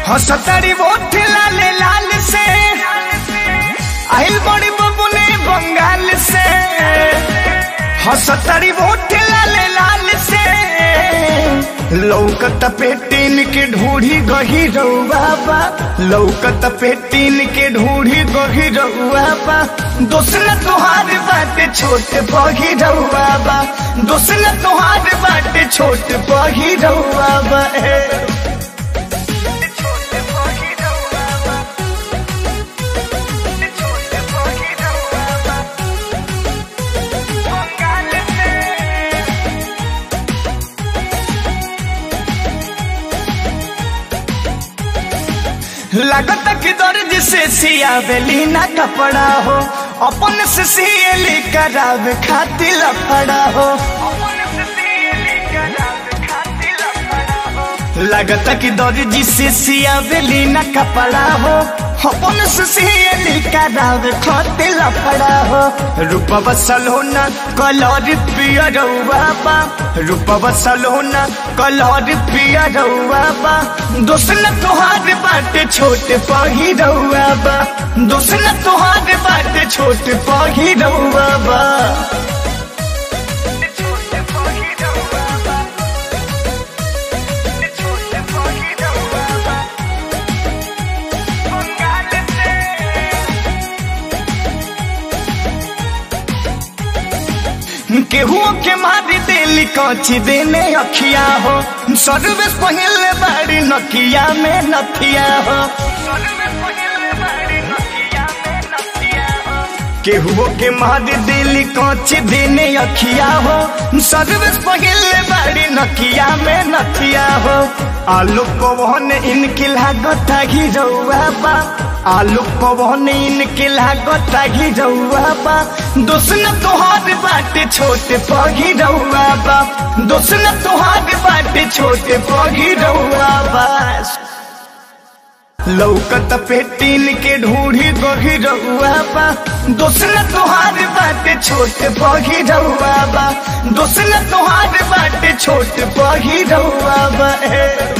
हसतरी बोठ लाल लाल से आइल बड़ी बबुने बंगाल से हसतरी बोठ लाल लाल से लौकत पेटीन के ढूढ़ी गही रउआ बा लौकत पेटीन के ढूढ़ी गही रउआ बा दोसन तोहार बाटे छोट बही रउआ बा दोसन तोहार बाटे छोट बही रउआ बा ए। लागत कि दर्द से सियावेली ना कपड़ा हो अपन से सियली करावे खातिर लफड़ा हो लागत कि दर्जी से सियावेली ना कपड़ा हो अपन से सियली करावे खातिर लफड़ा हो रूपवा सलोना कलर पियर बा रूपवा सलोना कलर पियर बा दोसन तोहार बाटे छोट पही रउआ बा दोसन तोहार बाटे छोट पही रउआ बा केहू के मारी देली कची देने अखिया हो सर्विस पहले बाड़ी नकिया में नथिया हो केहू के मारी देली कची देने अखिया हो सर्विस पहले बाड़ी नकिया में नथिया हो आलू पवन इनकी लागत घी रउआ बा आलू पवन इनके लागत घी रउआ बा दोसन तोहार बाटे छोटे पगी रउआ बा दोसन तोहार बाटे छोटे पगी रउआ बा लौकत पेटीन के ढूढ़ी गोही रउआ बा दोसन तोहार बाटे छोटे पगी रउआ बा दोसन तोहार बाटे छोटे पगी रउआ बा ए।